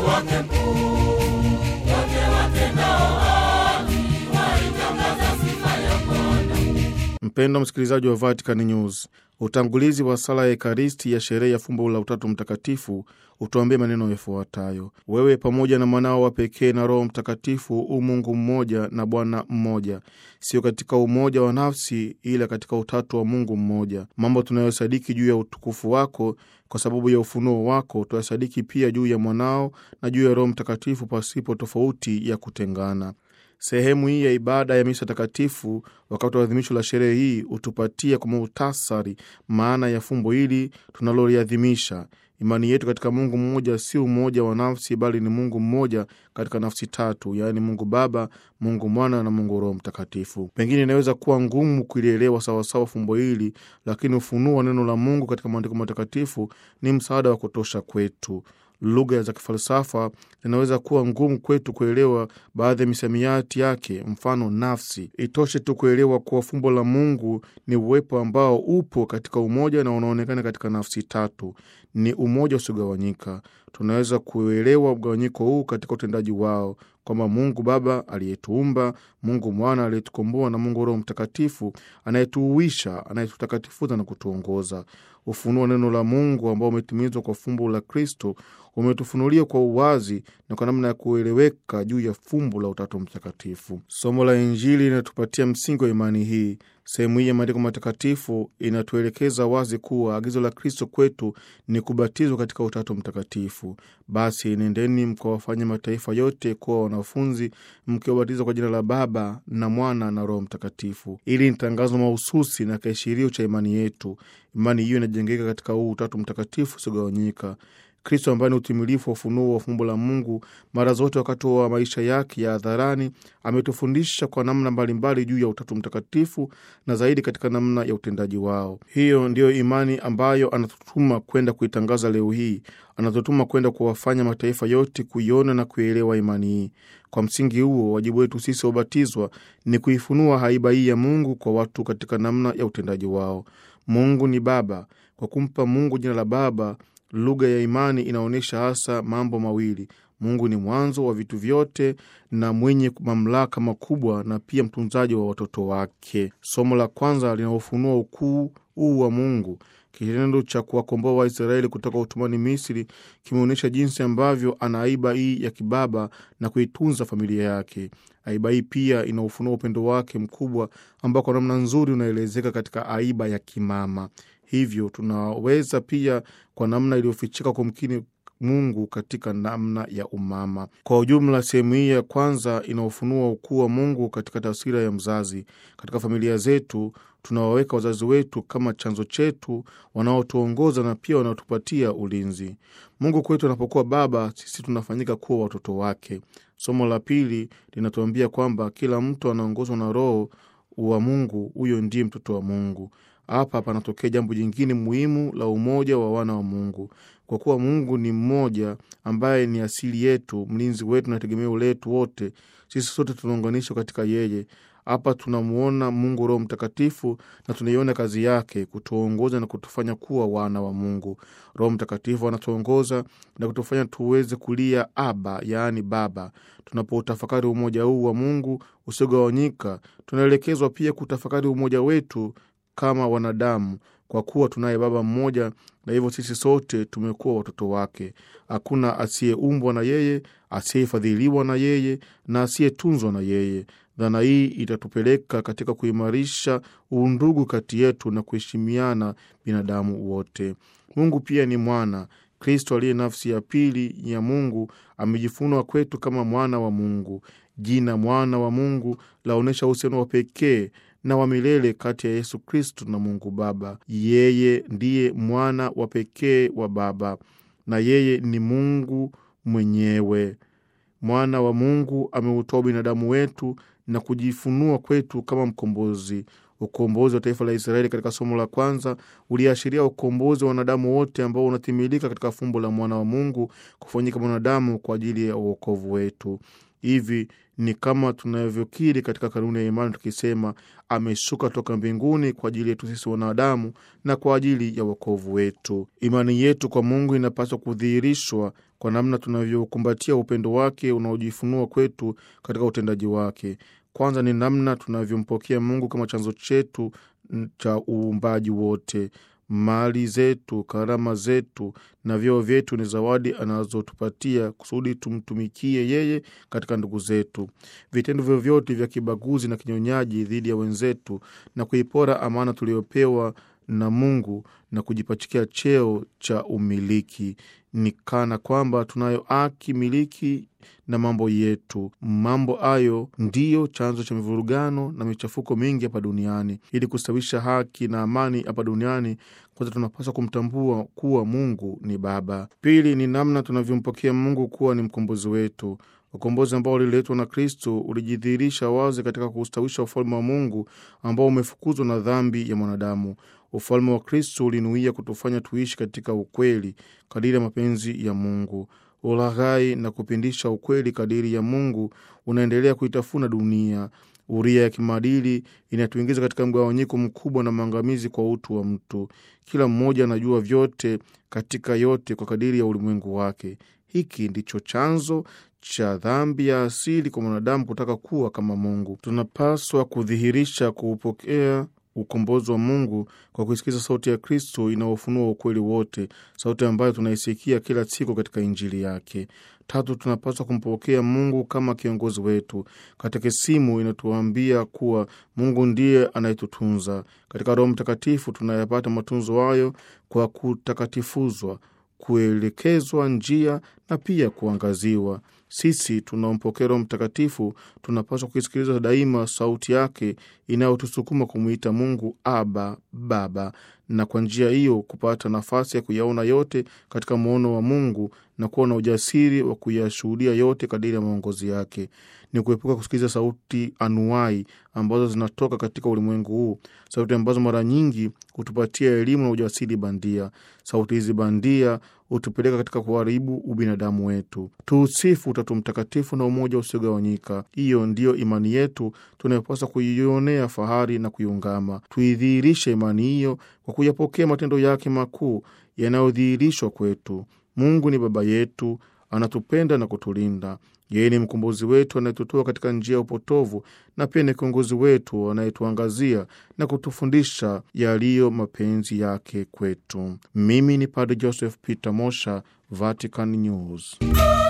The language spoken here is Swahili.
wake mkuu. Wote watendao haki waitangaza sifa ya Bwana. Mpendwa msikilizaji wa Vatican News, utangulizi wa sala ya Ekaristi ya sherehe ya fumbo la Utatu Mtakatifu utuambie maneno yafuatayo: wewe pamoja na mwanao wa pekee na Roho Mtakatifu u Mungu mmoja na Bwana mmoja, sio katika umoja wa nafsi, ila katika utatu wa Mungu mmoja. Mambo tunayosadiki juu ya utukufu wako kwa sababu ya ufunuo wako, tuyasadiki pia juu ya mwanao na juu ya Roho Mtakatifu pasipo tofauti ya kutengana. Sehemu hii ya ibada ya misa takatifu wakati wa adhimisho la sherehe hii hutupatia kwa muhtasari maana ya fumbo hili tunaloliadhimisha. Imani yetu katika Mungu mmoja si umoja wa nafsi, bali ni Mungu mmoja katika nafsi tatu, yaani Mungu Baba, Mungu Mwana na Mungu Roho Mtakatifu. Pengine inaweza kuwa ngumu kulielewa sawasawa fumbo hili, lakini ufunuo wa neno la Mungu katika maandiko matakatifu ni msaada wa kutosha kwetu. Lugha za kifalsafa zinaweza kuwa ngumu kwetu kuelewa baadhi ya misamiati yake, mfano nafsi. Itoshe tu kuelewa kuwa fumbo la Mungu ni uwepo ambao upo katika umoja na unaonekana katika nafsi tatu, ni umoja usiogawanyika. Tunaweza kuelewa mgawanyiko huu katika utendaji wao kwamba Mungu Baba aliyetuumba, Mungu Mwana aliyetukomboa na Mungu Roho Mtakatifu anayetuuisha, anayetutakatifuza na kutuongoza. Ufunuo wa neno la Mungu ambao umetimizwa kwa fumbo la Kristo umetufunulia kwa uwazi na kwa namna ya kueleweka juu ya fumbo la Utatu Mtakatifu. Somo la Injili linatupatia msingi wa imani hii. Sehemu hii ya maandiko matakatifu inatuelekeza wazi kuwa agizo la Kristo kwetu ni kubatizwa katika Utatu Mtakatifu. Basi nendeni mkawafanya mataifa yote kuwa wanafunzi, mkiwabatiza kwa jina la Baba na Mwana na Roho Mtakatifu. Ili ni tangazo mahususi na kiashirio cha imani yetu. Imani hiyo inajengeka katika huu Utatu Mtakatifu usiogawanyika. Kristo ambaye ni utimilifu wa ufunuo wa fumbo la Mungu, mara zote wakati wa maisha yake ya hadharani ametufundisha kwa namna mbalimbali juu ya Utatu Mtakatifu na zaidi katika namna ya utendaji wao. Hiyo ndiyo imani ambayo anatutuma kwenda kuitangaza leo hii. Anatutuma kwenda kuwafanya mataifa yote kuiona na kuielewa imani hii. Kwa msingi huo, wajibu wetu sisi wabatizwa ni kuifunua haiba hii ya Mungu kwa watu katika namna ya utendaji wao. Mungu ni Baba. Kwa kumpa Mungu jina la Baba, lugha ya imani inaonyesha hasa mambo mawili: Mungu ni mwanzo wa vitu vyote na mwenye mamlaka makubwa, na pia mtunzaji wa watoto wake. Somo la kwanza linaofunua ukuu huu wa Mungu. Kitendo cha kuwakomboa Waisraeli kutoka utumwani Misri kimeonyesha jinsi ambavyo ana aiba hii ya kibaba na kuitunza familia yake. Aiba hii pia inaufunua upendo wake mkubwa ambao kwa namna nzuri unaelezeka katika aiba ya kimama. Hivyo tunaweza pia kwa namna iliyofichika kumkini Mungu katika namna ya umama. Kwa ujumla, sehemu hii ya kwanza inaofunua ukuu wa Mungu katika taswira ya mzazi. Katika familia zetu tunawaweka wazazi wetu kama chanzo chetu, wanaotuongoza na pia wanaotupatia ulinzi. Mungu kwetu anapokuwa baba, sisi tunafanyika kuwa watoto wake. Somo la pili linatuambia kwamba kila mtu anaongozwa na Roho wa Mungu, huyo ndiye mtoto wa Mungu. Hapa panatokea jambo jingine muhimu la umoja wa wana wa Mungu. Kwa kuwa Mungu ni mmoja ambaye ni asili yetu, mlinzi wetu na tegemeo letu wote, sisi sote tunaunganishwa katika yeye. Hapa tunamwona Mungu Roho Mtakatifu na tunaiona kazi yake kutuongoza na kutufanya kuwa wana wa Mungu. Roho Mtakatifu anatuongoza na kutufanya tuweze kulia Aba, yaani Baba. Tunapoutafakari umoja huu wa Mungu usiogawanyika, tunaelekezwa pia kutafakari umoja wetu kama wanadamu, kwa kuwa tunaye Baba mmoja, na hivyo sisi sote tumekuwa watoto wake. Hakuna asiyeumbwa na yeye, asiyefadhiliwa na yeye na asiyetunzwa na yeye. Dhana hii itatupeleka katika kuimarisha uundugu kati yetu na kuheshimiana binadamu wote. Mungu pia ni mwana. Kristo aliye nafsi ya pili ya Mungu amejifunua kwetu kama mwana wa Mungu. Jina mwana wa Mungu laonyesha uhusiano wa pekee na wa milele kati ya Yesu Kristo na Mungu Baba. Yeye ndiye mwana wa pekee wa Baba na yeye ni Mungu mwenyewe. Mwana wa Mungu ameutoa binadamu wetu na kujifunua kwetu kama mkombozi. Ukombozi wa taifa la Israeli katika somo la kwanza uliashiria ukombozi wa wanadamu wote ambao unatimilika katika fumbo la mwana wa Mungu kufanyika mwanadamu kwa ajili ya uokovu wetu. Hivi ni kama tunavyokiri katika kanuni ya imani tukisema, ameshuka toka mbinguni kwa ajili yetu sisi wanadamu na kwa ajili ya wokovu wetu. Imani yetu kwa Mungu inapaswa kudhihirishwa kwa namna tunavyokumbatia upendo wake unaojifunua kwetu katika utendaji wake. Kwanza ni namna tunavyompokea Mungu kama chanzo chetu cha uumbaji wote. Mali zetu, karama zetu na vyeo vyetu ni zawadi anazotupatia kusudi tumtumikie yeye katika ndugu zetu. Vitendo vyovyote vya kibaguzi na kinyonyaji dhidi ya wenzetu na kuipora amana tuliyopewa na Mungu na kujipachikia cheo cha umiliki ni kana kwamba tunayo haki miliki na mambo yetu. Mambo hayo ndiyo chanzo cha mivurugano na michafuko mingi hapa duniani. Ili kustawisha haki na amani hapa duniani, kwanza tunapaswa kumtambua kuwa Mungu ni Baba. Pili ni namna tunavyompokea Mungu kuwa ni mkombozi wetu. Ukombozi ambao uliletwa na Kristo ulijidhihirisha wazi katika kustawisha ufalme wa Mungu ambao umefukuzwa na dhambi ya mwanadamu. Ufalme wa Kristo ulinuia kutufanya tuishi katika ukweli kadiri ya mapenzi ya Mungu. Ulaghai na kupindisha ukweli kadiri ya Mungu unaendelea kuitafuna dunia. Uria ya kimaadili inatuingiza katika mgawanyiko mkubwa na maangamizi kwa utu wa mtu. Kila mmoja anajua vyote katika yote kwa kadiri ya ulimwengu wake. Hiki ndicho chanzo cha dhambi ya asili kwa mwanadamu kutaka kuwa kama Mungu. Tunapaswa kudhihirisha kuupokea ukombozi wa Mungu kwa kuisikiza sauti ya Kristo inayofunua ukweli wote, sauti ambayo tunaisikia kila siku katika Injili yake. Tatu, tunapaswa kumpokea Mungu kama kiongozi wetu. Katekisimu inatuambia kuwa Mungu ndiye anayetutunza. Katika Roho Mtakatifu tunayapata matunzo hayo kwa kutakatifuzwa, kuelekezwa njia na pia kuangaziwa. Sisi tunaompokea Roho Mtakatifu tunapaswa kuisikiliza daima sauti yake inayotusukuma kumwita Mungu Aba, Baba, na kwa njia hiyo kupata nafasi ya kuyaona yote katika muono wa Mungu na kuwa na ujasiri wa kuyashuhudia yote kadiri ya maongozi yake. Ni kuepuka kusikiliza sauti anuai ambazo zinatoka katika ulimwengu huu, sauti ambazo mara nyingi hutupatia elimu na ujasiri bandia. Sauti hizi bandia hutupeleka katika kuharibu ubinadamu wetu. Tuusifu Utatu Mtakatifu na umoja usiogawanyika. Hiyo ndiyo imani yetu tunayopaswa kuionea fahari na kuiungama. Tuidhihirishe imani hiyo kwa kuyapokea matendo yake makuu yanayodhihirishwa kwetu. Mungu ni Baba yetu, anatupenda na kutulinda. Yeye ni mkombozi wetu anayetutoa katika njia ya upotovu, na pia ni kiongozi wetu anayetuangazia na kutufundisha yaliyo mapenzi yake kwetu. Mimi ni Padre Joseph Peter Mosha, Vatican News.